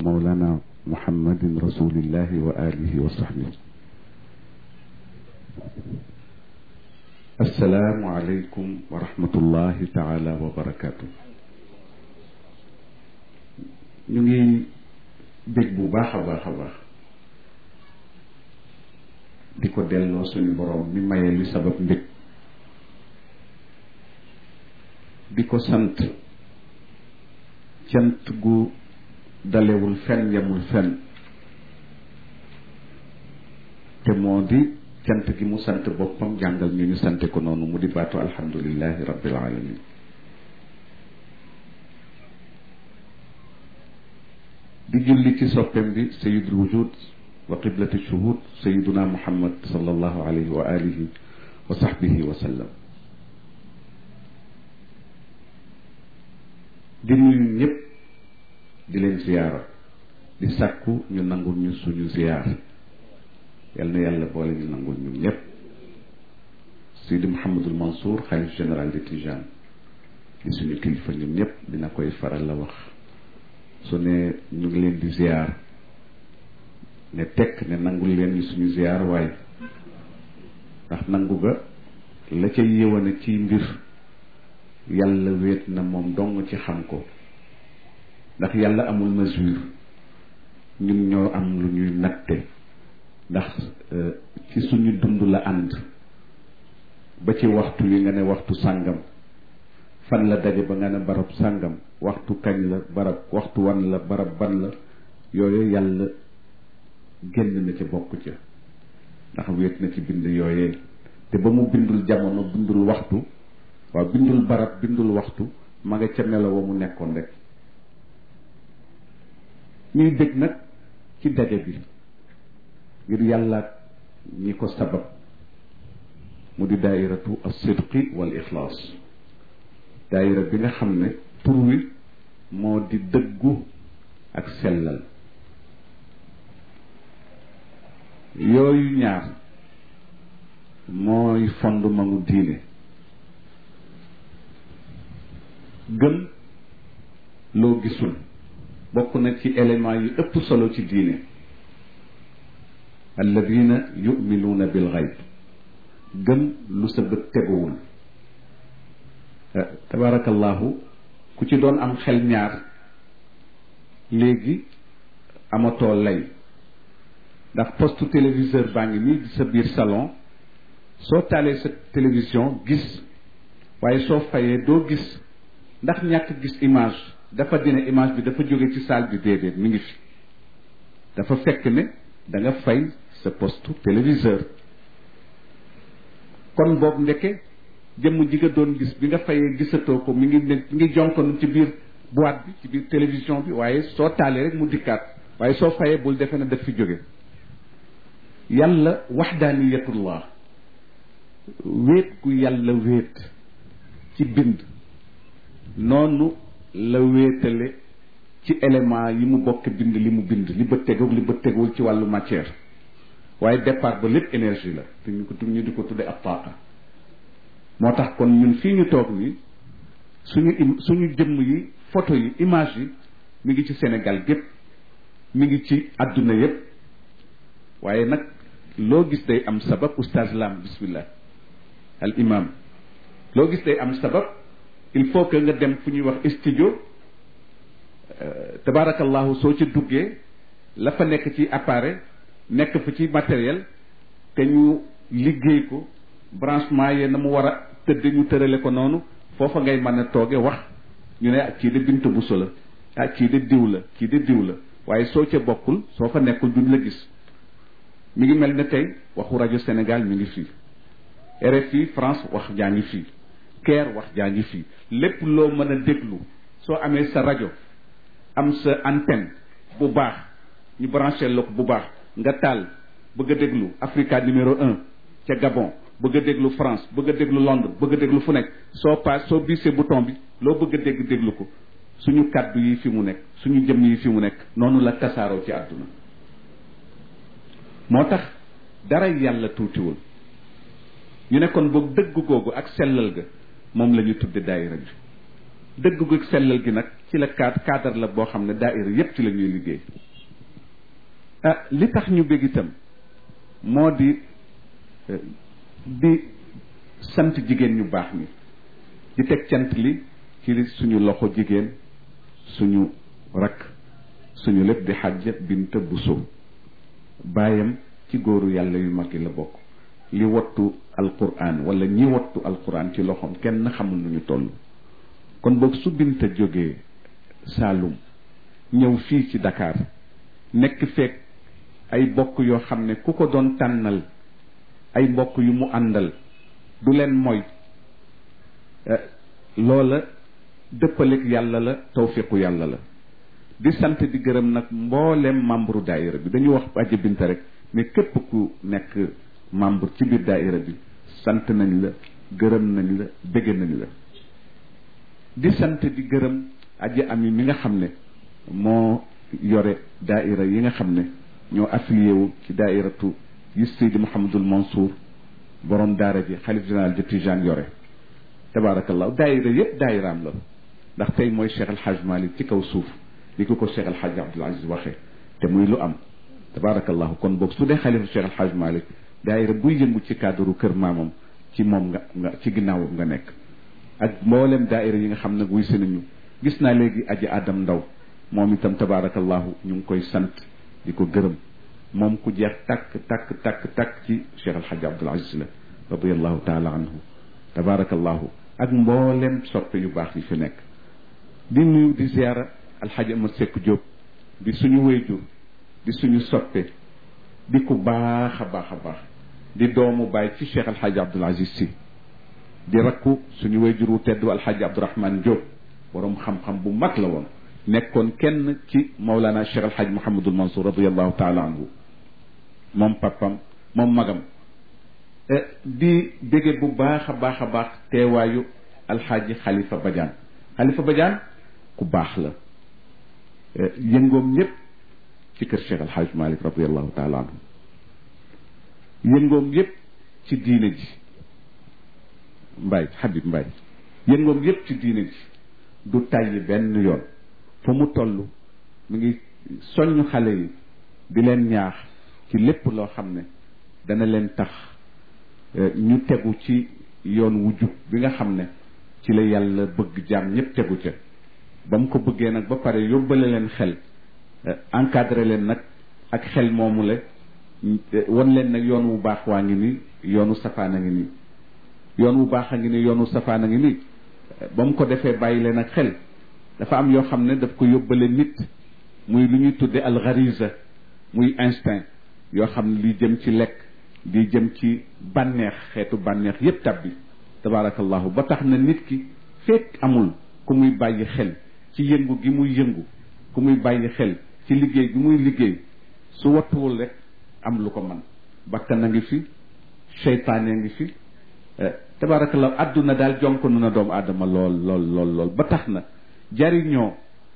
مولانا محمد رسول الله وآله وصحبه السلام عليكم ورحمة الله تعالى وبركاته ñu ngi bég bu baax a baax a baax di ko delloo suñu borom mi maye li sabab mbég di ko sant cant gu dalewul fenn yemul fenn te moo di cant gi mu sant boppam jàngal ñu ñu sante ko noonu mu di baatu alhamdulillahi rabbil alamin di julli ci soppem bi sayidul wujud wa qiblati shuhud sayiduna muhammad sallallahu alayhi wa alihi wa sahbihi wa sallam di nuyu ñëpp di leen ziyaara di sàkku ñu nangul ñu suñu ziyaar yal na yàlla boole ñu nangul ñu ñëpp Sidi Mouhamadul Mansour xalif général de Tijane di suñu kilifa ñun ñëpp dina koy faral la wax su ne ñu ngi leen di ziyaar ne tekk ne nangul leen ñu suñu ziyaar waaye ndax nangu ga la ca yéwane ci mbir yàlla wéet na moom dong ci xam ko ndax yàlla amul mesure ñun ñoo am lu ñuy natte ndax ci suñu dund la ànd ba ci waxtu wi nga ne waxtu sàngam fan la daje ba nga ne barab sàngam waxtu kañ la barab waxtu wan la barab ban la yooyu yàlla génn na ca bokk ca ndax wéet na ci bind yooyee te ba mu bindul jamono bindul waxtu waaw bindul barab bindul waxtu ma nga ca melo wa mu nekkoon rek ñuy dégg nag ci daje bi ngir yàlla ñi ko sabab mu di daairatu as-sidqi wal ixlaas daaira bi nga xam ne tur wi moo di dëggu ak sellal yooyu ñaar mooy fondement mu diine gëm loo gisul bokk na ci élément yi ëpp solo ci diine alladina yuminuuna bil xayb gëm lu sa bët teguwul tabarakallahu ku ci doon am xel ñaar léegi amatoo lay ndax poste téléviseur baa ngi nii sa biir salon soo taalee sa télévision gis waaye soo fayee doo gis ndax ñàkk gis image dafa dina image bi dafa jóge ci salle bi déedéet mi ngi fi dafa fekk ne da nga fay sa poste téléviseur kon boobu ndeke jëmm ji nga doon gis bi nga fayee gisatoo ko mi ngi ne mi ngi jonkonu ci biir boîte bi ci biir télévision bi waaye soo taalee rek mu dikkaat waaye soo fayee bul defe ne daf fi jóge yàlla waxdaaniyatullah wéet gu yàlla wéet ci bind noonu la wéetale ci élément yi mu bokk bind li mu bind li bët tegoog li bët tegul ci wàllu matière waaye départ ba lépp énergie la te ñu ko tu ñu di ko tudde ab taaqa moo tax kon ñun fii ñu toog nii suñu im suñu jëmm yi photo yi image yi mi ngi ci Sénégal gépp mi ngi ci àdduna yépp waaye nag loo gis day am sabab oustaz lam bismillah al imam loo gis day am sabab il faut que nga dem fu ñuy wax studio tabarakallahu soo ca duggee la fa nekk ci appareil nekk fa ci matériel te ñu liggéey ko branchement yee na mu war a tëdd ñu tërale ko noonu foofa ngay mën a tooge wax ñu ne kii de bint bu so la ah kii de diw la kii de diw la waaye soo ca bokkul soo fa nekkul duñ la gis mi ngi mel ne tey waxu rajo Sénégal mi ngi fii RFI France wax jaa ngi fii Caire wax jaa ngi fii lépp loo mën a déglu soo amee sa rajo am sa antenne bu baax ñu branché la ko bu baax nga taal bëgg a déglu Africa numéro un ca Gabon bëgg a déglu France bëgg a déglu Londres bëgg a déglu fu nekk soo paas soo biisee bouton bi loo bëgg a dégg déglu ko suñu kàddu yi fi mu nekk suñu jëmm yi fi mu nekk noonu la tasaaroo ci àdduna moo tax dara yàlla tuutiwul ñu ne kon boog dëgg googu ak sellal ga moom la ñu tudde daayira bi dëgg gu ak sellal gi nag ci la cadre cadre la boo xam ne daaira yépp ci la ñuy liggéey ah li tax ñu bég itam moo di di sant jigéen ñu baax ñi di teg cant li ci li suñu loxo jigéen suñu rakk suñu lépp di xajja binta buso baayam ci góoru yàlla yu mag yi la bokk li wattu alquran wala ñi wattu alquran ci loxoom kenn xamul nu ñu toll kon boog su binta jógee Saalum ñëw fii ci Dakar nekk fekk ay bokk yoo xam ne ku ko doon tànnal ay mbokk yu mu àndal du leen mooy loola dëppaleeg yàlla la tawfiqu yàlla la di sant di gërëm nag mboolem membre daayira bi dañu wax aja binta rek mais képp ku nekk membre ci biir daayira bi sant nañ la gërëm nañ la bëgg nañ la di sant di gërëm aji ami mi nga xam ne moo yore daaira yi nga xam ne ñoo affilié wu ci daairatu yi Seydi Mouhamadul Mansour borom daara ji xalif général de Tijane yore tabaarakallahu daaira yépp daairaam la ndax tey mooy Cheikh El Hadj Malick ci kaw suuf li ko ko Cheikh El Hadj Abdoul Aziz waxee te muy lu am tabaarakallahu kon boog su dee xalifa Cheikh El Hadj Malick daaira buy yëngu ci cadre kër maamam ci moom nga nga ci ginnaawam nga nekk ak mboolem daaira yi nga xam ne wuy si nañu gis naa léegi aji adam ndaw moom itam tabaarakallahu ñu ngi koy sant di ko gërëm moom ku jeex takk takk takk takk ci Cheikh El Hadj Abdoul Aziz la radiallahu taala anhu tabaarakallahu ak mboolem soppe yu baax yi fi nekk di nuyu di ziara alxaji Amar Seck Diop di suñu wéyjur di suñu soppe di ku baax a baax a baax di doomu baay ci Cheikh El Hadj Abdoul Aziz si di rakku suñu wéyjur wu tedd alxaji Abdourahman Diop borom xam-xam bu mag la woon nekkoon kenn ci Mawlana Cheikh El Hadj Mouhamadul Mansour radiallahu taala anhu moom papam moom magam di bége bu baax a baax a baax teewaayu alxaaji Khalifa Badiane Khalifa Badiane ku baax la yëngoom yépp ci kër Cheikh El Hadj Malick radiallahu taala anhu yëngoom yépp ci diine ji Mbaye Habib Mbaye yëngoom yépp ci diine ji du tàyyi benn yoon fa mu toll mu ngi soññ xale yi di leen ñaax ci lépp loo xam ne dana leen tax ñu tegu ci yoon wu jub bi nga xam ne ci la yàlla bëgg jaam ñépp tegu ca ba mu ko bëggee nag ba pare yóbbale leen xel encadré leen nag ak xel moomu la won leen nag yoon wu baax waa ngi nii yoonu safaan a ngi nii yoon wu baax a ngi nii yoonu safaan a ngi nii ba mu ko defee bàyyi leen ak xel dafa am yoo xam ne daf ko yóbbale nit muy lu ñuy tudde alxariza muy instinct yoo xam ne li jëm ci lekk di jëm ci bànneex xeetu bànneex yépp tabbi tabaarakallahu ba tax na nit ki fekk amul ku muy bàyyi xel ci yëngu gi muy yëngu ku muy bàyyi xel ci liggéey gi muy liggéey su wattuwul rek am lu ko man bakkan a ngi fi seytaane ngi fi tabaarakallahu àdduna daal jonk nu na doomu aadama lool lool lool lool ba tax na jariñoo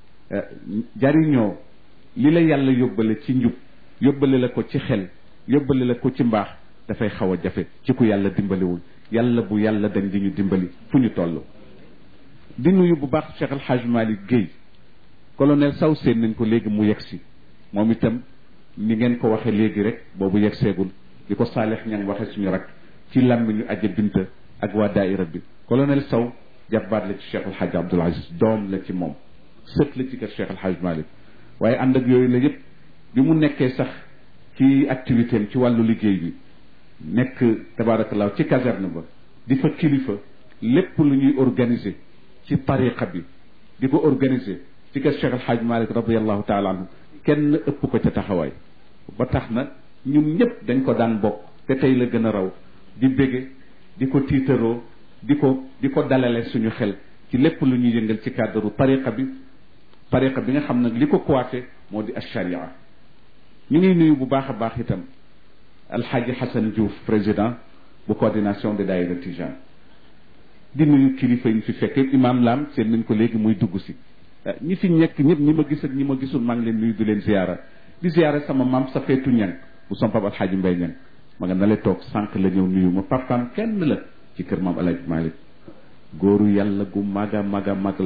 jariñoo li la yàlla yóbbale ci njub yóbbale la ko ci xel yóbbale la ko ci mbaax dafay xaw a jafe ci ku yàlla dimbaliwul yàlla bu yàlla dañ di ñu dimbali fu ñu toll di nuyu bu baax Cheikh El Hadj Malick Guèye colonel saw seen nañ ko léegi mu yegg si moom itam ni ngeen ko waxee léegi rek boobu yegg seegul di ko Saalix ñang waxe suñu rak ci làmmiñu aja binta ak waa daaira bi colonel saw jàppaat la ci Cheikh El Hadj Abdoul Aziz doom la ci moom sët la ci kër Cheikh El Hadj Malick waaye ànd ak yooyu la yëpp bi mu nekkee sax ci activité am ci wàllu liggéey bi nekk tabaarakallaahu ci caserne ba di fa kilifa lépp lu ñuy organiser ci tariqa bi di ko organiser ci kër Cheikh El Hadj Malick radiallahu taala anhu kenn ëpp ko ca taxawaay ba tax na ñun ñëpp dañ ko daan bokk te tey la gën a raw di bége di ko tiitaroo di ko di ko dalale suñu xel ci lépp lu ñuy yëngal ci cadre tariqa bi tariqa bi nga xam nag li ko coiffé moo di acharia ñu ngi nuyu bu baax a baax itam alxaaji Hassan Diouf président bu coordination de daayira Tijane di nuyu kilifa yi ñu fi fekk imam Lam seen nañ ko léegi muy dugg si ñi fi ñekk ñëpp ñi ma gis ak ñi ma gisul maa ngi leen nuyu di leen ziara di ziara sama maam sa feetu ñang bu som pap alxaaji Mbay ñang ma nga na le toog sànq la ñëw nuyu ma papaam kenn la ci kër maam alaaji Malick góoru yàlla gu maga maga mag la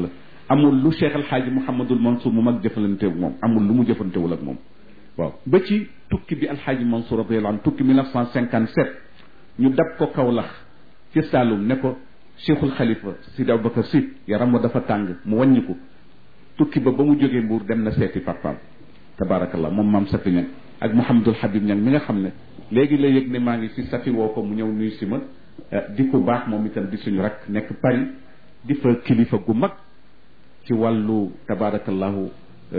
amul lu Cheikh El Hadj Mouhamadul Mansour mu mag jëfalanteeg moom amul lu mu jëfantewul ak moom waaw ba ci tukki bi El Hadj Mansour radiyallahu anhu tukki 1957 ñu dab ko Kaolack ci Saloum ne ko Cheikhul Khalifa Sidi Aboubacar Sy yaram wa dafa tàng mu wàññi ko tukki ba ba mu jógee Mbuur dem na seeti papaam tabaarakallah moom maam Safi Ñang ak Mouhamadul Habib Ñang mi nga xam ne léegi la yëg ne maa ngi fi Safi woo ko mu ñëw nuyu si ma di ko baax moom itam di suñu rak nekk Paris di fa kilifa gu mag ci wàllu tabaarakallahu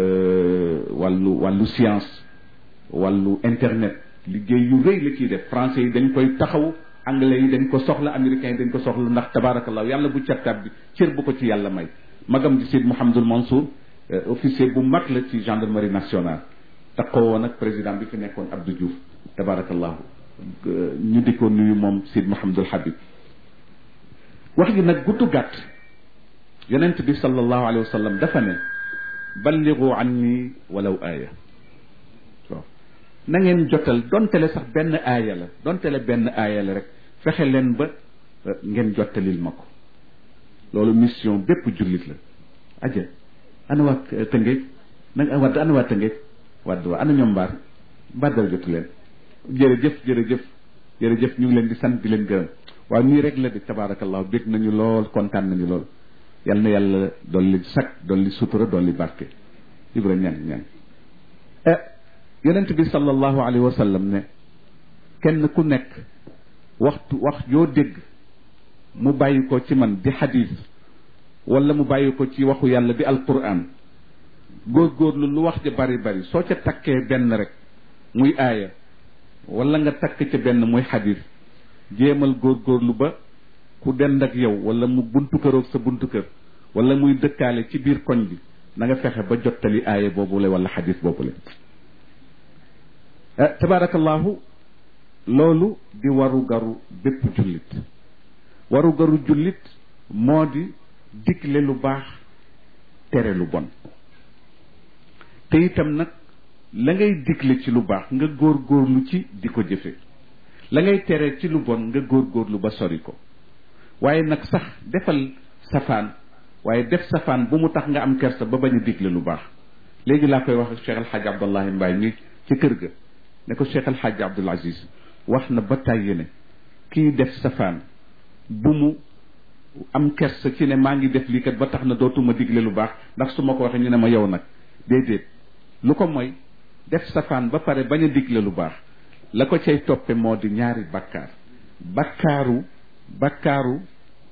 wàllu wàllu science wàllu internet liggéey yu rëy la ciy def français yi dañ koy taxaw anglais yi dañ ko soxla américains yi dañ ko soxla ndax tabaarakallahu yàlla bu cattab bi cër bu ko ci yàlla may magam di Seyd Mouhamadul Mansour officier bu mag la ci gendarmerie nationale taxaw woon ak président bi fi nekkoon Abdou Diouf tabaarakallahu ñu di ko nuyu moom Seyd Mouhamadul Habib wax gi nag guddu gàtt yonent bi sallallahu alayhi wa sallam dafa ne balligu anni walaw aaya waaw na ngeen jotal dontele sax benn aaya la dontele benn aaya la rek fexe leen ba ngeen jottalil ma ko loolu mission bépp jullit la aja ana waa tëngeej na wadd ana waa tëngeej wadd waa ana ñoom mbaar mbaar dara jotu leen jërëjëf jërëjëf jërëjëf ñu ngi leen di sant di leen gërëm waaw nii rek la di tabaarakallahu bég nañu lool kontaan nañu lool yal na yàlla dolli sag dolli sutura dolli barke ibra ñan ñan yonent bi sallallahu alayhi wa sallam ne kenn ku nekk waxtu wax yoo dégg mu bàyyi ko ci man di xadis wala mu bàyyi ko ci waxu yàlla di alquran góorgóorlu lu wax ja bari bari soo ca takkee benn rek muy aaya wala nga takk ca benn muy xadis jéemal góorgóorlu ba ku dend ak yow wala mu buntu këroog sa buntu kër wala muy dëkkaale ci biir koñ bi na nga fexe ba jottali aaya boobule wala xadis boobule tabaarakallahu loolu di waru garu bépp jullit waru garu jullit moo di digle lu baax tere lu bon te itam nag la ngay digle ci lu baax nga góor góorlu ci di ko jëfe la ngay tere ci lu bon nga góor góorlu ba sori ko waaye nag sax defal safaan waaye def safaan bu mu tax nga am kersa ba bañ a digle lu baax léegi laa koy wax ak Cheikh El Hadj Abdallahi Mbaye mi ci kër ga ne ko Cheikh El Hadj Abdoul Aziz wax na ba tàyyi ne kii def safaan bu mu am kersa ci ne maa ngi def lii kat ba tax na dootuma digle lu baax ndax su ma ko waxee ñu ne ma yow nag déedéet lu ko mooy def safaan ba pare bañ a digle lu baax la ko cay toppe moo di ñaari bakkaar bakkaaru bakkaaru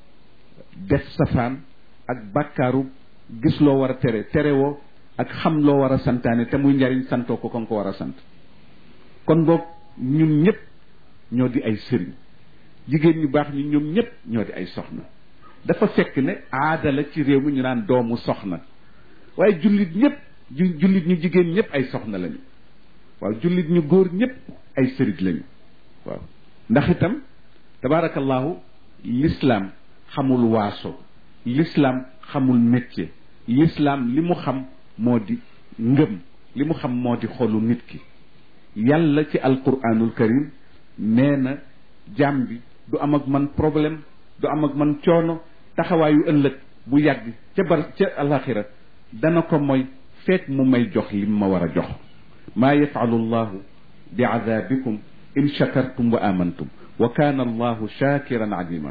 def safaan ak bakkaaru gis loo war a tere tere woo ak xam loo war a santaane te muy njariñ santoo ko kon ko war a sant kon boog ñun ñëpp ñoo di ay sëriñ jigéen ñu baax ñi ñoom ñëpp ñoo di ay soxna dafa fekk ne aada la ci réew mi ñu naan doomu soxna waaye jullit ñëpp jullit ñu jigéen ñëpp ay soxna lañu waaw jullit ñu góor ñëpp ay sëriñ lañu waaw ndax itam tabaarakallahu l'islam xamul waaso l'islam xamul métier l'islam li mu xam moo di ngëm li mu xam moo di xolu nit ki yàlla ci alquranul karim nee na jaam bi du am ak man problème du am ak man coono taxawaayu ëllëg bu yàgg ca bar ca alaxira dana ko mooy feet mu may jox lim ma war a jox maa yafalu llahu bi adabikum in shakartum wa amantum wa kaana allahu shakiran alima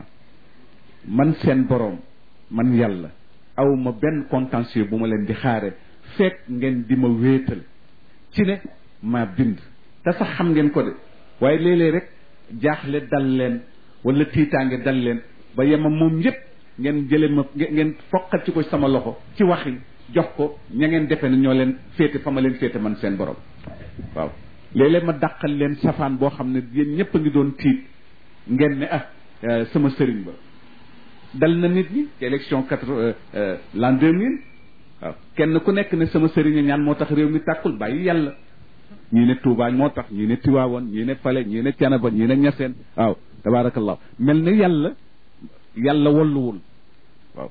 man seen boroom man yàlla aw ma benn contentieux bu ma leen di xaare fekk ngeen di ma wéetal ci ne maa bind te sax xam ngeen ko de waaye léeg-léeg rek jaaxle dal leen wala tiitaange dal leen ba yema moom yépp ngeen jële ma ngeen foqal ci ko sama loxo ci waxin jox ko ña ngeen defe ne ñoo leen féete fa ma leen féete man seen borom waaw léeg-léeg ma dàqal leen safaan boo xam ne yéen ñëpp a ngi doon tiit ngeen ne ah sama sëriñ ba dal na nit ñi ci élection quatre l'an deux mille waaw kenn ku nekk ne sama sëriñ ñaan moo tax réew mi tàkkul bàyyi yàlla ñii ne Touba moo tax ñii ne Tiwaawoon ñii ne Fale ñii ne Canaba ñii ne Ñaseen waaw tabaarakallah mel na yàlla yàlla walluwul waaw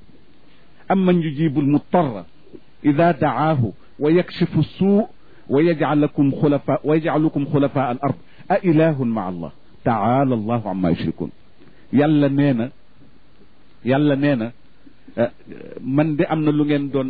amman yujibu almutarra ida daahu wa yakshifu suu wa yajcalakum xulafa wa yajcalukum xulafa al ard a ilahun maa allah taala allahu amma yushrikun yàlla nee na yàlla nee na man de am na lu ngeen doon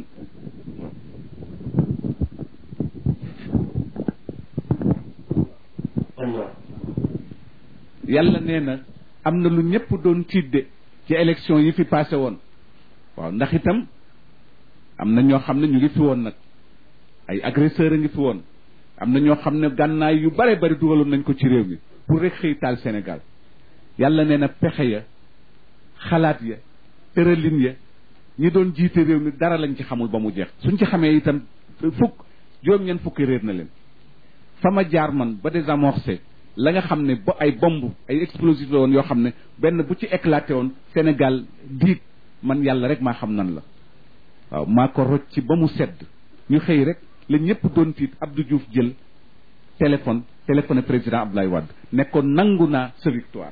yàlla nee na am na lu ñëpp doon tiidde ci élection yi fi passé woon waaw ndax itam am na ñoo xam ne ñu ngi fi woon nag ay agresseur a ngi fi woon am na ñoo xam ne gànnaay yu bare bari dugaloon nañ ko ci réew mi pour rek xëy taal Sénégal yàlla nee na pexe ya xalaat ya tëralin ya ñi doon jiite réew mi dara lañ ci xamul ba mu jeex suñ ci xamee itam fukk juróom-ñeent fukki réer na leen fa ma jaar man ba désamorcé la nga xam ne ba ay bomb ay explosif la woon yoo xam ne benn bu ci éclaté woon Sénégal diig man yàlla rek maa xam nan la waaw maa ko rocc ci ba mu sedd ñu xëy rek la ñëpp doon tiit Abdou Diouf jël téléphone téléphoné président Abdoulaye Wade ne ko nangu naa sa victoire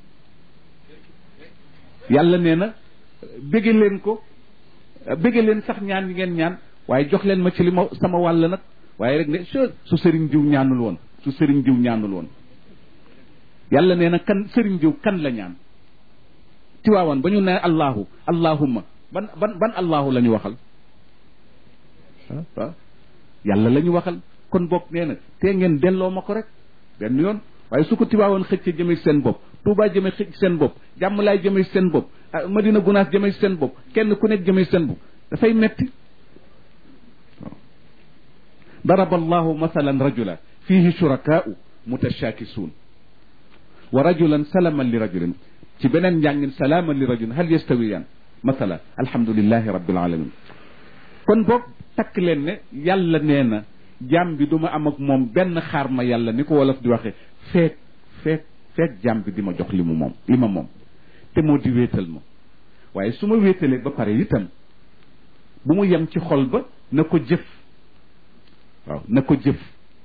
yàlla nee na bége leen ko bége leen sax ñaan yi ngeen ñaan waaye jox leen ma ci li ma sama wàll nag waaye rek ne su sëriñ diw ñaanul woon su sëriñ diw ñaanul woon yàlla nee na kan sëriñ diw kan la ñaan tiwaawan ba ñu ne allahu allahumma ban ban ban allahu la ñu waxal waaw yàlla la ñu waxal kon bokk nee na tee ngeen delloo ma ko rek benn yoon waaye su ko tiwaawoon xëcc jëme ci seen bopp Touba jëme xëcc seen bopp jàmm laay jëme ci seen bopp Madina Gunaas jëme ci seen bopp kenn ku nekk jëme ci seen bopp dafay metti waaw daraba allahu mathalan rajula fihi shurakaau mutashakisuun wa rajulan salaman li rajulin ci beneen njàngin salaaman li rajulin hal yastawiyaan mathala alhamdulillahi rabbil alamin kon boog takk leen ne yàlla nee na jaam bi du ma am ak moom benn xaar ma yàlla ni ko wolof di waxe feek feek feek jaam bi di ma jox li mu moom li ma moom te moo di wéetal ma waaye su ma wéetalee ba pare itam bu mu yem ci xol ba na ko jëf waaw na ko jëf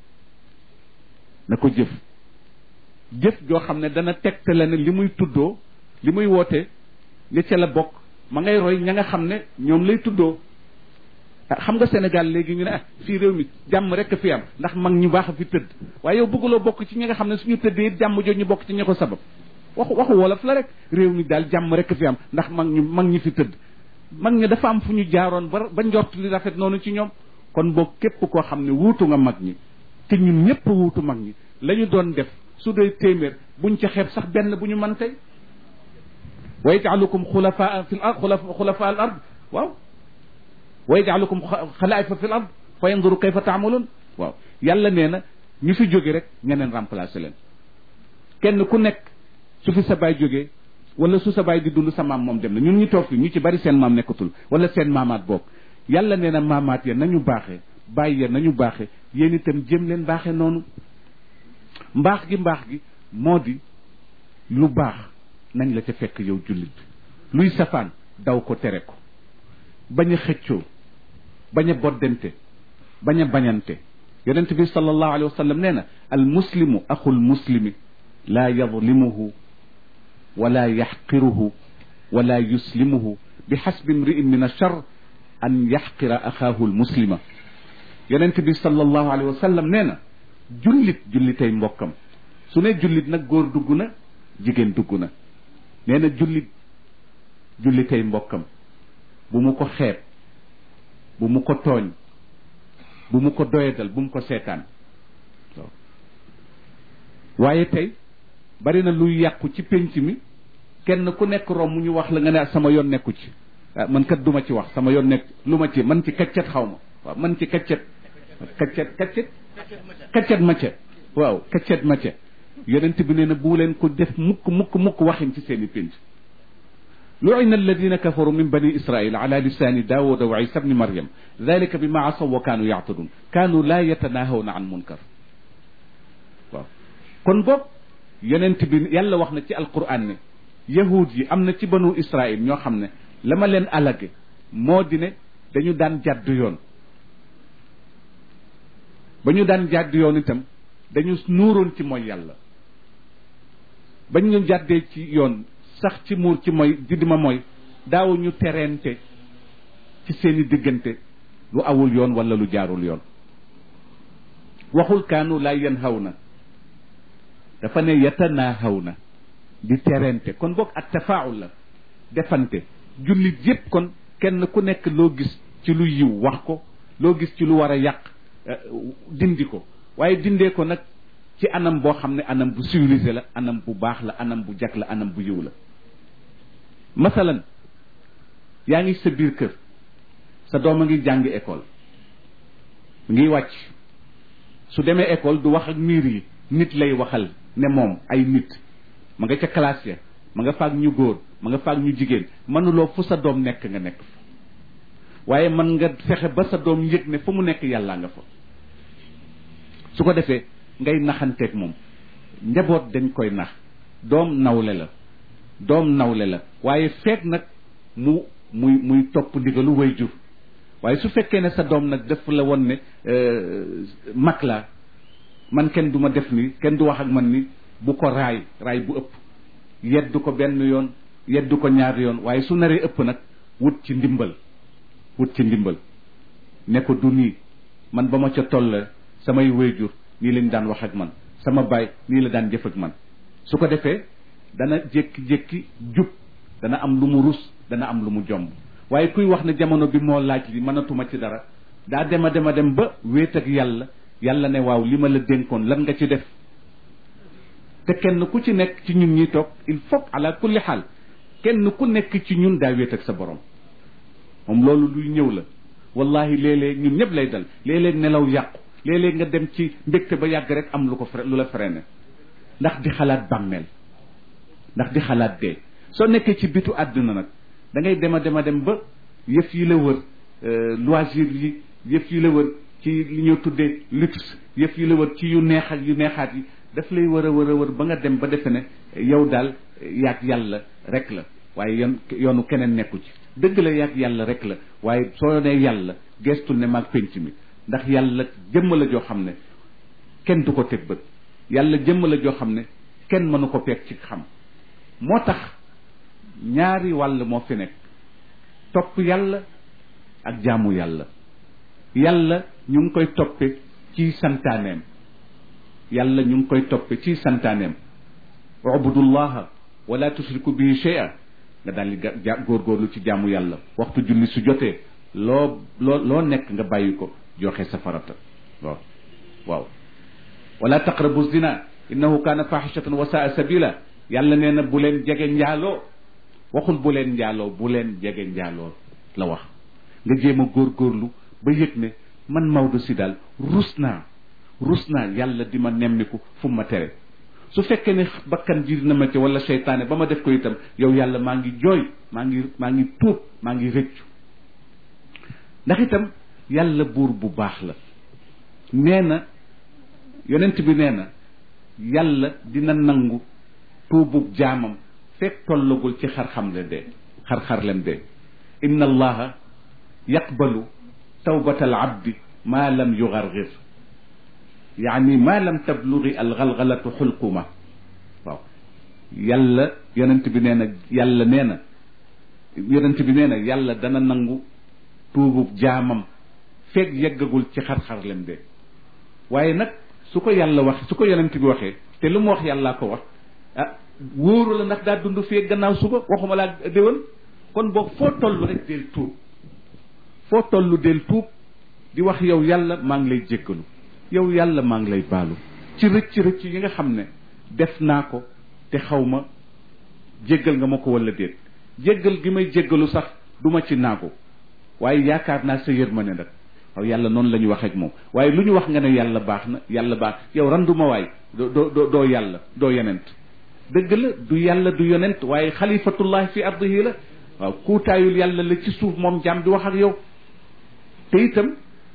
na ko jëf jëf joo xam ne dana tegtale ne li muy tuddoo li muy woote ne ca la bokk ma ngay roy ña nga xam ne ñoom lay tuddoo xam nga Sénégal léegi ñu ne ah fii réew mi jàmm rek fi am ndax mag ñu baax a fi tëdd waaye yow bëgguloo bokk ci ñi nga xam ne suñu tëddee it jàmm jooju ñu bokk ci ña ko sabab waxu waxu wolof la rek réew mi daal jàmm rek fi am ndax mag ñu mag ñi fi tëdd mag ñi dafa am fu ñu jaaroon ba ba njort li rafet noonu ci ñoom kon boog képp koo xam ne wuutu nga mag ñi te ñun ñëpp wuutu mag ñi la ñu doon def su dee téeméer buñ ca xeeb sax benn bu ñu mën tey wa yaj'alukum xulafaa fil ard xulafaa al ard waaw wa yaj'alukum xalaa'ifa fil ard fa yanzuru kayfa ta'malun waaw yàlla nee na ñu fi jóge rek ñeneen remplacer leen kenn ku nekk su fi sa baay jógee wala su sa baay di dund sa maam moom dem na ñun ñu toog fi ñu ci bari seen maam nekkatul wala seen maamaat boog yàlla nee na maamaat ya nañu baaxee bàyyi ya nañu baaxee yéen itam jëm leen baaxee noonu mbaax gi mbaax gi moo di lu baax nañ la ca fekk yow jullit luy safaan daw ko tere ko bañ a xëccoo bañ a boddente bañ a bañante yonent bi sallallahu alayhi wa sallam nee na al muslimu axul muslimi laa yadlimuhu wala yaxqiruhu wala yuslimuhu bi xasbi imri'in min achar an yaxqira axaahu al muslima yonent bi sallallahu alayhi wa sallam nee na jullit jullitay mbokkam su ne jullit nag góor dugg na jigéen dugg na nee na jullit jullitay mbokkam bu mu ko xeeb bu mu ko tooñ bu mu ko doyadal bu mu ko seetaan waaw waaye tey bari na luy yàqu ci pénc mi kenn ku nekk rom mu ñu wax la nga ne sama yoon nekku ci ah man kat duma ci wax sama yoon nekk lu ma ci man ci kaccet xaw ma waaw man ci kaccet kaccet kaccet kaccet macce waaw kaccet macce yonent bi nee na bu leen ko def mukk mukk mukk waxin ci seen i pénc لعن الذين كفروا من بني إسرائيل على لسان داود وعيسى بن مريم ذلك بما عصوا وكانوا يعتدون كانوا لا يتناهون عن منكر kon boog yonent bi yàlla wax na ci alquran ne yahud yi am na ci banu Israël ñoo xam ne la ma leen alage moo di ne dañu daan jàdd yoon ba ñu daan jàdd yoon itam dañu nuuroon ci mooy yàlla ba ñu jàddee ci yoon sax ci muur ci mooy di ma mooy daaw ñu tereente ci seeni diggante lu awul yoon wala lu jaarul yoon waxul kaanu laa yanhaw na dafa ne yatanaahaw na di tereente kon boog ak tafaawul la defante jullit yépp kon kenn ku nekk loo gis ci lu yiw wax ko loo gis ci lu war a yàq dindi ko waaye dindee ko nag ci anam boo xam ne anam bu civilisé la anam bu baax la anam bu jag la anam bu yiw la masalan yaa ngi sa biir kër sa doom a ngi jàngi école ngi wàcc su demee école du wax ak miir yi nit lay waxal ne moom ay nit ma nga ca classe ya ma nga faag ñu góor ma nga faag ñu jigéen mënuloo fu sa doom nekk nga nekk fa waaye mën nga fexe ba sa doom yëg ne fu mu nekk yàllaa nga fa su ko defee ngay naxanteeg moom njaboot dañ koy nax doom nawle la doom nawle la waaye feeg nag mu muy muy topp ndigalu way jur waaye su fekkee ne sa doom nag def la woon ne mag la man kenn du ma def ni kenn du wax ak man ni bu ko raay raay bu ëpp yeddu ko benn yoon yeddu ko ñaari yoon waaye su naree ëpp nag wut ci ndimbal wut ci ndimbal ne ko du nii man ba ma ca toll samay wayjur nii lañ daan wax ak man sama baay nii la daan jëf ak man su ko defee dana jékki-jékki jub dana am lu mu rus dana am lu mu jomb waaye kuy wax ne jamono bi moo laaj li mënatuma ci dara daa dema dema dem ba wéet ak yàlla yàlla ne waaw li ma la dénkoon lan nga ci def te kenn ku ci nekk ci ñun ñi toog il faut ala kulli xaal kenn ku nekk ci ñun daa wéet ak sa borom moom loolu luy ñëw la wallahi léeg-léeg ñun ñëpp lay dal léeg-léeg nelaw yàqu léeg-léeg nga dem ci mbégte ba yàgg rek am lu ko fre lu la freiné ndax di xalaat bàmmeel ndax di xalaat dee soo nekkee ci bitu àdduna nag da ngay dem a dem a dem ba yëf yi la wër loisir yi yëf yi la wër ci li ñu tuddee luxe yëf yi la wër ci yu neex ak yu neexaat yi daf lay wër a wër a wër ba nga dem ba defe ne yow daal yaag yàlla rek la waaye yoon yoonu keneen nekku ci dëgg la yaag yàlla rek la waaye soo nee yàlla gestul ne maag penc mi ndax yàlla jëmm la joo xam ne kenn du ko teg bët yàlla jëmm la joo xam ne kenn mënu ko peeg ci xam moo tax ñaari wàll moo fi nekk topp yàlla ak jaamu yàlla yàlla ñu ngi koy toppe ci santaaneem yàlla ñu ngi koy toppe ci santaaneem ubudullaha wala tushriku bihi shay'a nga daal di ga góorgóorlu ci jaamu yàlla waxtu julli su jotee loo loo loo nekk nga bàyyi ko joxe sa farata waaw waaw wala taqrabu zina innahu kaana fahishatan wa saa sabila yàlla nee na bu leen jege njaaloo waxul bu leen njaaloo bu leen jege njaaloo la wax nga jéem a góorgóorlu ba yëg ne man Maodo si daal rus naa rus naa yàlla di ma nemmiku fu ma tere su fekkee ne bakkan ji dina ma ci wala seytaane ba ma def ko itam yow yàlla maa ngi jooy maa ngi maa ngi tuub maa ngi rëccu ndax itam yàlla buur bu baax la nee na yonent bi nee na yàlla dina nangu tuubub jaamam fekk tollagul ci xar-xam le dee xar-xarlem dee inna allaha yaqbalu tawbata al abdi ma lam yugargir yaani ma lam tablugi algalgalatu xulquma waaw yàlla yonent bi nee na yàlla nee na yonent bi nee na yàlla dana nangu tuubub jaamam fekk yeggagul ci xar-xarlem de waaye nag su ko yàlla wax su ko yonent bi waxee te lu mu wax yàllaa ko wax ah wóoru la ndax daa dund fee gannaaw suba waxuma laa déwén kon boog foo toll rek del tuub foo toll del tuub di wax yow yàlla maa ngi lay jéggalu yow yàlla maa ngi lay baalu ci rëcc rëcc yi nga xam ne def naa ko te xaw ma jéggal nga ma ko wala déet jéggal gi may jéggalu sax du ma ci naagu waaye yaakaar naa sa yërmande nag waaw yàlla noonu la ñu wax ak moom waaye lu ñu wax nga ne yàlla baax na yàlla baax yow randuma waay doo doo doo yàlla doo yonent dëgg la du yàlla du yonent waaye xalifatullah fi ardihi la waaw kuutaayul yàlla la ci suuf moom jaam di wax ak yow te itam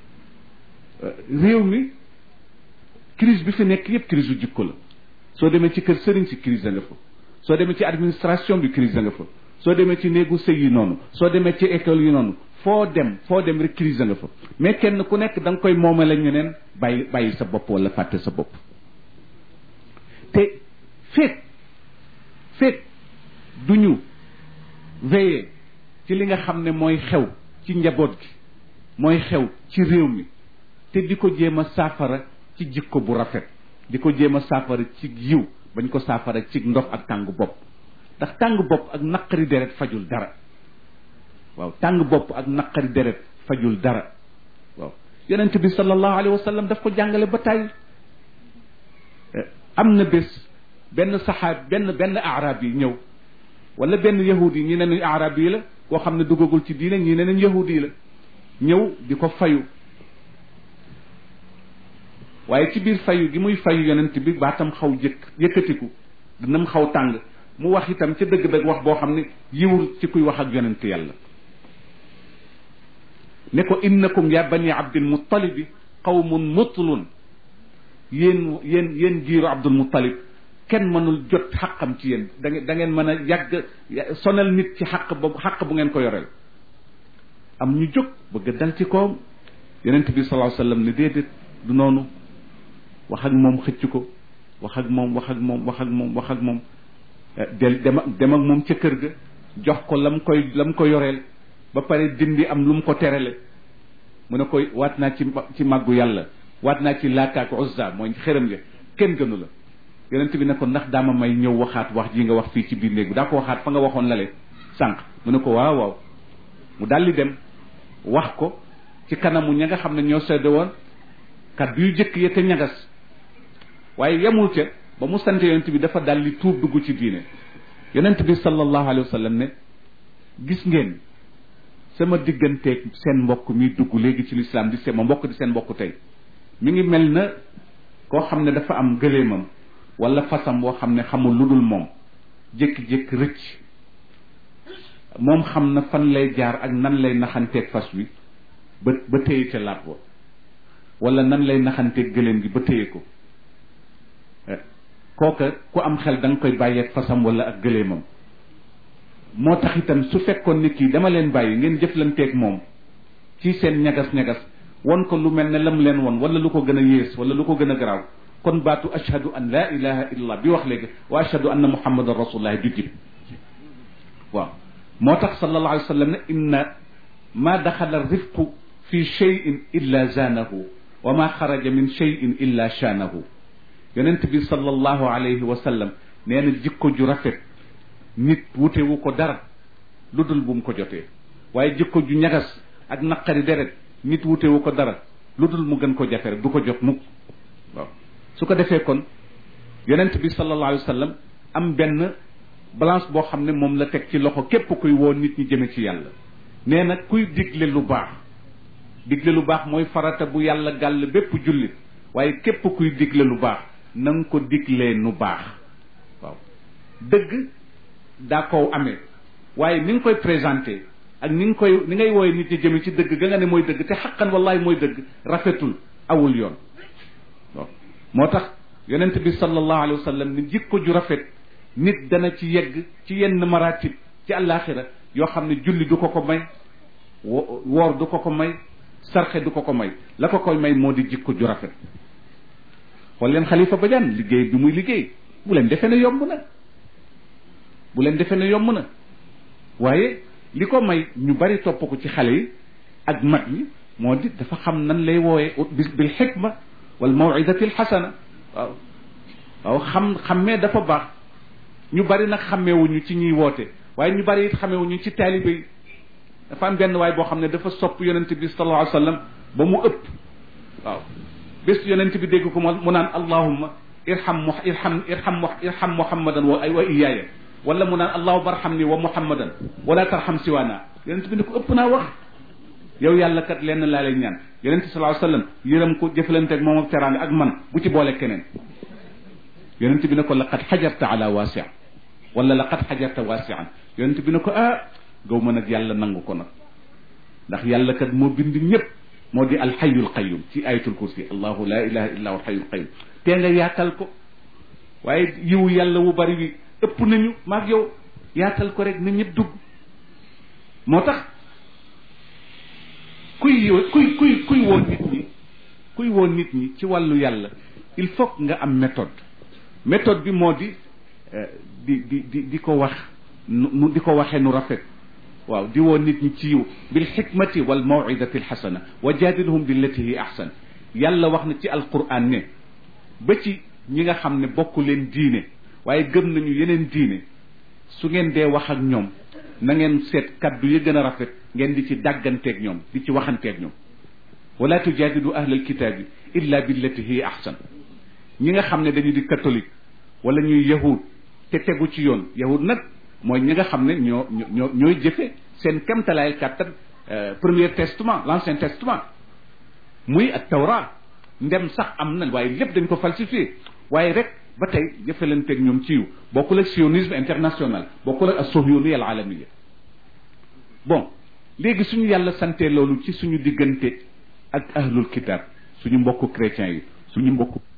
réew mi crise bi fi nekk yépp crise u jikko la soo demee ci kër sëriñ si crise da nga fa soo demee ci administration bi crise da nga fa soo demee ci néegu sëy yi noonu soo demee ci école yi noonu foo dem foo dem rek crise da nga fa mais kenn ku nekk da nga koy moomale ñeneen bàyyi bàyyi sa bopp wala fàtte sa bopp te feeg feeg du ñu veiller ci li nga xam ne mooy xew ci njaboot gi mooy xew ci réew mi te di ko jéem a saafara ci jikko bu rafet di ko jéem a saafara ci yiw bañ ko saafara ci ndox ak tàng bopp ndax tàng bopp ak naqari deret fajul dara waaw tàng bopp ak naqari deret fajul dara waaw yonent bi sallallahu alayhi wa sallam daf ko jàngale ba tàyyi am na bés benn saxaab benn benn arab yi ñëw wala benn yahudi yi ñi ne nañ arab yi la koo xam ne duggagul ci diine ñi ne nañ yahudi yi la ñëw di ko fayu waaye ci biir fayu gi muy fayu yonent bi baatam xaw jëkk yëkkatiku dinam xaw tàng mu wax itam ca dëgg-dëgg wax boo xam ne yiwul ci kuy wax ak yonent yàlla ne ko innakum ya bani abdil muttalibi qawmun mutlun yéen yéen yéen giiru abdul muttalib kenn mënul jot xaqam ci yéen da ngeen da ngeen mën a yàgg sonal nit ci xaq boobu xaq bu ngeen ko yoreel am ñu jóg bëgg dal ci kawam yonent bi sallallahu alayhi wasallam ne déedéet du noonu wax ak moom xëcc ko wax ak moom wax ak moom wax ak moom wax ak moom del dem ak dem ak moom ca kër ga jox ko lam koy lam ko yoreel ba pare dindi am lu mu ko terale mu ne koy waat naa ci ci màggu yàlla waat naa ci laakaak uzza mooy xërëm ya kenn gënu la yonent bi ne ko ndax daama may ñëw waxaat wax ji nga wax fii ci biir néeg bi daa ko waxaat fa nga waxoon lale sànq mu ne ko waaw waaw mu daldi dem wax ko ci kanamu ña nga xam ne ñoo sedde woon kaddu yu jëkk ya te ñagas waaye yemul ca ba mu sant yonent bi dafa daldi tuub dugg ci diine yonent bi sallallahu alayhi wa sallam ne gis ngeen sama digganteeg seen mbokk mi dugg léegi ci lislaam di seen ma mbokk di seen mbokk tey mi ngi mel na koo xam ne dafa am gëléemam wala fasam boo xam ne xamul lu dul moom jékki-jékki rëcc moom xam na fan lay jaar ak nan lay naxanteeg fas wi ba ba téye ca laat wa wala nan lay naxanteeg gëléem gi ba téye ko kooka ku am xel da nga koy bàyyeeg fasam wala ak gëléemam moo tax itam su fekkoon nit kii dama leen bàyyi ngeen jëflanteeg moom ci seen ñagas-ñagas won ko lu mel ne lam leen won wala lu ko gën a yées wala lu ko gën a garaaw kon baatu ashhadu an la ilaha illallah bi wax léegi wa ashhadu anna muhammadan rasulullah du jib waaw moo tax sallallahu alayhi wa sallam ne inna ma daxala rifqu fi cheyin illa zaanahu wa ma xaraja min cheyin illa shaanahu yonent bi sallallahu alayhi wa sallam nee na jikko ju rafet nit wutewu ko dara lu dul bu mu ko jotee waaye jikko ju ñagas ak naqari deret nit wutewu ko dara lu dul mu gën ko jafe rek du ko jot mukk waaw su ko defee kon yonent bi sallallahu alayhi wa sallam am benn balance boo xam ne moom la teg ci loxo képp kuy woo nit ñi jëme ci yàlla nee na kuy digle lu baax digle lu baax mooy farata bu yàlla gàll bépp jullit waaye képp kuy digle lu baax na nga ko diglee nu baax waaw dëgg daa kow amee waaye ni nga koy présenté ak ni nga koy ni ngay wooye nit ñi jëme ci dëgg ga nga ne mooy dëgg te xaqan wallahi mooy dëgg rafetul awul yoon waaw moo tax yonent bi sallallahu alayhi wa sallam ni jikko ju rafet nit dana ci yegg ci yenn maratib ci àllaaxira yoo xam ne julli du ko ko may woor du ko ko may sarxe du ko ko may la ko koy may moo di jikko ju rafet xool leen xalifa Badiane liggéey bi muy liggéey bu leen defee ne yomb na bu leen defee ne yomb na waaye li ko may ñu bari topp ko ci xale yi ak mag ñi moo di dafa xam nan lay wooyee bil xikma wal mawidati al xasana waaw waaw xam xammee dafa baax ñu bari nag xàmmeewuñu ci ñuy woote waaye ñu bari it xàmmeewuñu ci taalibe yi dafa am benn waay boo xam ne dafa sopp yonent bi sallallahu alayhi wa sallam ba mu ëpp waaw bés yonent bi dégg ko mu naan allahumma irham mu irham irham irham muhammadan wa wa iyaaya wala mu naan allahumma arhamni wa muhammadan wala tarham siwaana yonent bi ne ko ëpp naa wax yow yàlla kat lenn laa lay ñaan yonent sallallahu alayhi wa sallam yërëm ko jëfalante ak moom ak teraanga ak man bu ci boole keneen yonent bi ne ko laqad xajarta ala waasi wala laqad xajarta waasian yonent bi ne ko ah gaw ma nag yàlla nangu ko nag ndax yàlla kat moo bind ñëpp moo di alxayul qayum ci ayatul kursi allahu la ilaha illa huwa alxayul qayum tee nga yaatal ko waaye yiwu yàlla wu bari wi ëpp nañu maag yow yaatal ko rek na ñëpp dugg moo tax kuy kuy kuy kuy woon nit ñi kuy woon nit ñi ci wàllu yàlla il faut nga am méthode méthode bi moo di di di di di ko wax nu di ko waxee nu rafet waaw di woo nit ñi ci yiw bil xikmati wal mawidati alxasana wa jaadilhum billati hi ahsan yàlla wax na ci alquran ne ba ci ñi nga xam ne bokku leen diine waaye gëm nañu yeneen diine su ngeen dee wax ak ñoom na ngeen seet kaddu yi gën a rafet ngeen di ci dàgganteeg ñoom di ci waxanteeg ñoom wala tujaadidu ahlal kitaabi illa billati hiya ahsan ñi nga xam ne dañu di catholique wala ñuy yahud te tegu ci yoon yahud nag mooy ñi nga xam ne ñoo ñoo ñooy jëfe seen kemtalaay kàttan premier testament l'ancien testament muy ak tawra ndem sax am na waaye lépp dañ ko falsifié waaye rek ba tey jëfalanteeg ñoom ci yu bokkul ak sionisme international bokkul ak as-sohiyoniya al alamiya bon léegi suñu yàlla sante loolu ci suñu diggante ak ahlul kitab suñu mbokku chrétiens yi suñu mbokku